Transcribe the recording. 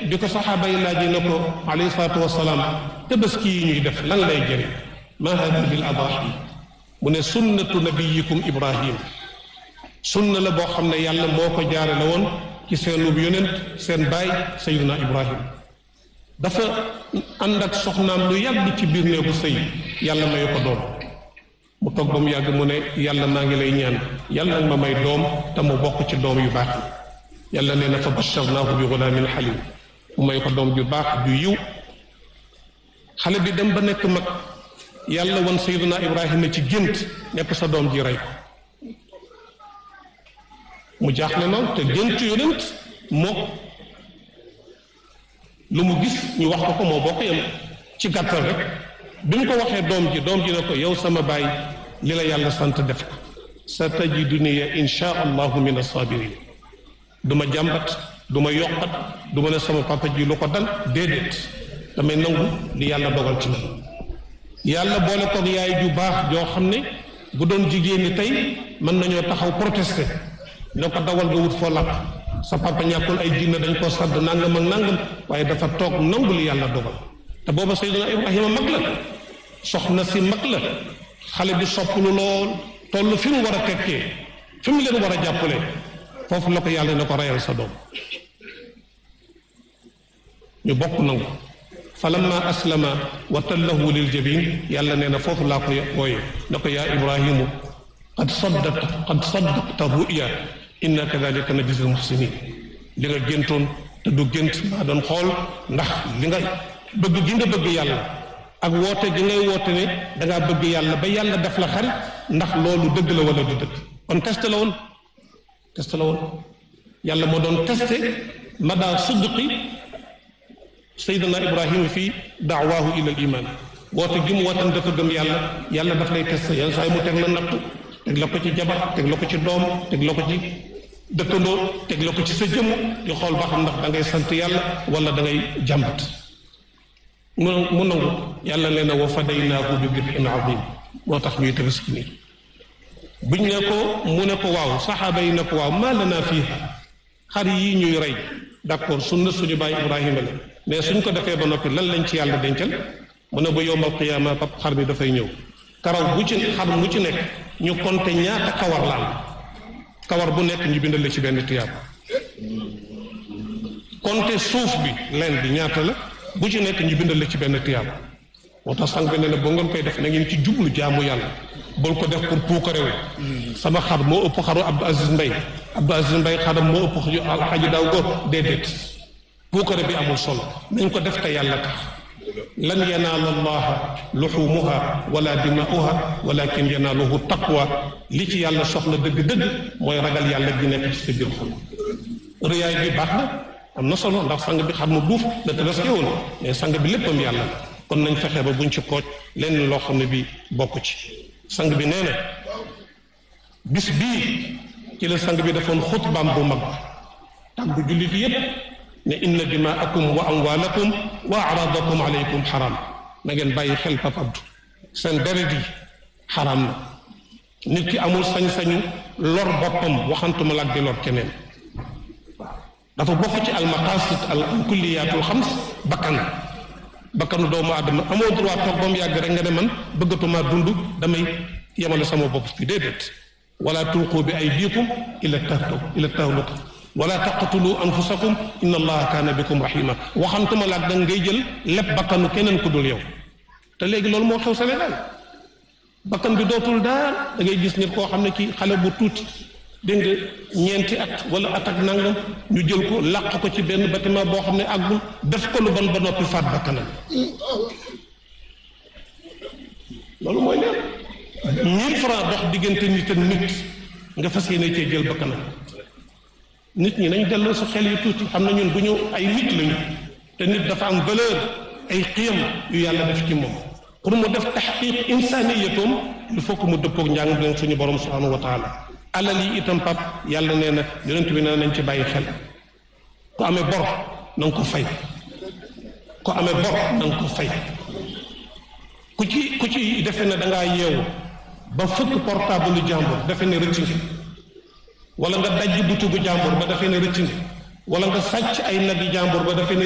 bi ko saxaaba yi laajee na ko alayhi salaatu wasalaam tabaski yi ñuy def lan lay jëriñ ma hadi bil adahi mu ne sunnatu nabiyikum ibrahim sunna la boo xam ne yàlla moo ko jaare la woon ci seenub yonent seen baay sayyiduna ibrahim dafa ànd ak soxnaam lu yàgg ci biir néegu sëy yàlla mayu ko doom mu toog ba mu yàgg mu ne yàlla maa ngi lay ñaan yàlla nag ma may doom te mu bokk ci doom yu baax yi yàlla nee na fa basharnaahu bi gulaamin xalim mu may ko doom ju baax ju yiw xale bi dem ba nekk mag yàlla wan sayyiduna ibrahima ci gént nekk sa doom ji rey ko mu jaaxle noonu te gént yonent moo lu mu gis ñu wax ko ko moo bokk yam ci gàttal rek bi mu ko waxee doom ji doom ji ne ko yow sama baay li la yàlla sant def ko sa tajiduni insha allahu min assabirin du ma jàmbat du ma yokkat du ma ne sama papa ji lu ko dal déedéet damay nangu li yàlla dogal ci man yàlla boole koog yaay ju baax joo xam ne bu doon jigéen ñi tey mën nañoo taxaw protester ne ko dawal nga wut foo làq sa papa ñàkkul ay jinne dañ koo sadd nangam ak nangam waaye dafa toog nangu li yàlla dogal te booba Seydina Ibrahima mag la soxna si mag la xale bi sopplu lool toll fi mu war a tekkee fi mu leen war a jàppale foofu la ko yàlla ne ko reyal sa doom ñu bokk nangu falamma aslama wa tallahu lil jabin yàlla nee na foofu laa ko wooye ne ko yaa ibrahimu qad saddaqta qad saddaqta ruya inna kadalika najzi al muhsinin li nga géntoon te du gént maa doon xool ndax li nga bëgg gi nga bëgg yàlla ak woote gi ngay woote ne dangaa bëgg yàlla ba yàlla def la xarit ndax loolu dëgg la wala du dëgg kon test la woon test la woon yàlla moo doon testé mada sidqi saydana ibrahima fii daawaahu ila al iman woote gi mu wootan dafa gëm yàlla yàlla daf lay testé yenn saa yi mu teg la nattu teg la ko ci jabar teg la ko ci doom teg la ko ci dëkkandoo teg la ko ci sa jëmm di xool ba xam ndax da ngay sant yàlla wala da ngay jàmbat mu mu nangu yàlla nee na wa fadaynaahu bi dibhin azim moo tax ñuy tabaski nii buñ ne ko mu ne ko waaw saxaaba yi ne ko waaw maa lanaa fiiha xar yii ñuy rey d'accord sunna suñu baay Ibrahima la mais suñ ko defee ba noppi lan lañ ci yàlla dencal mu ne ba yowmal qiyaama pap xar bi dafay ñëw karaw bu ci xar mu ci nekk ñu konte ñaata kawar la am kawar bu nekk ñu bindal la ci benn tiyaab konte suuf bi leen bi ñaata la bu ci nekk ñu bindal la ci benn tiyaab moo tax sang bi ne na boo ngeen koy def na ngeen ci jublu jaamu yàlla bul ko def pour puukarewu sama xar moo ëpp xaru Abdou Aziz Mbay Abdou Aziz Mbay xaram moo ëpp xaji daaw góor déedéet puukare bi amul solo nañ ko def te yàlla tax lan yanaala allaha luxumuha wala dimaa'uha walakin yanaaluhu taqwa li ci yàlla soxla dëgg-dëgg mooy ragal yàlla gi nekk ci sa biir xol rëyaay bi baax na am na solo ndax sang bi xam mu duuf la tabaski woon mais sang bi léppam yàlla kon nañ fexe ba buñ ci kooj lenn loo xam ne bi bokk ci sang bi nee na bis bii ci la sang bi defoon xutbaam bu mag tàggu jullit yépp ne inna dimaakum wa amwaalakum wa aradakum aleykum xaram na ngeen bàyyi xel Papa Abdou seen deret yi xaram na nit ki amul sañ-sañu lor boppam waxantuma la ak di lor keneen waaw dafa bokk ci almaqasid al kulliyaatul xams bakkan bakkanu doomu aadama amoo droit toog ba mu yàgg rek nga ne man bëggatuma dund damay yemale sama bopp fi déedéet wala tulqu bi aydikum ila tahlu ila tahluka wala taqtulu anfusakum inna allaha kaana bikum rahima waxantuma laag da ngay jël lépp bakkanu keneen ku dul yow te léegi loolu moo xew Sénégal bakkan bi dootul daal da ngay gis nit koo xam ne kii xale bu tuuti dégg nga ñeenti at wala at ak nangam ñu jël ko làq ko ci benn bâtiment boo xam ne àggul def ko lu bon ba noppi faat bakkanam loolu mooy leer mille francs dox diggante nit ak nit nga fas yéene cee jël bakkanam nit ñi nañ delloo sa xel yu tuuti xam na ñun bu ñu ay nit lañu te nit dafa am valeur ay xiyam yu yàlla def ci moom pour mu def taxqiq insaniyatoom il faut que mu dëppoog njàng leen suñu borom subhanahu wa taala alal yi itam pap yàlla nee na yonent bi nee nañ ci bàyyi xel ku amee bor na nga ko fay ku amee bor na nga ko fay ku ci ku ci defe ne dangaa yeewu ba fëkk portable jàmbur defe ne rëcc nga wala nga dajj butugu jàmbur ba defe ne rëcc nga wala nga sàcc ay nag yi jàmbur ba defe ne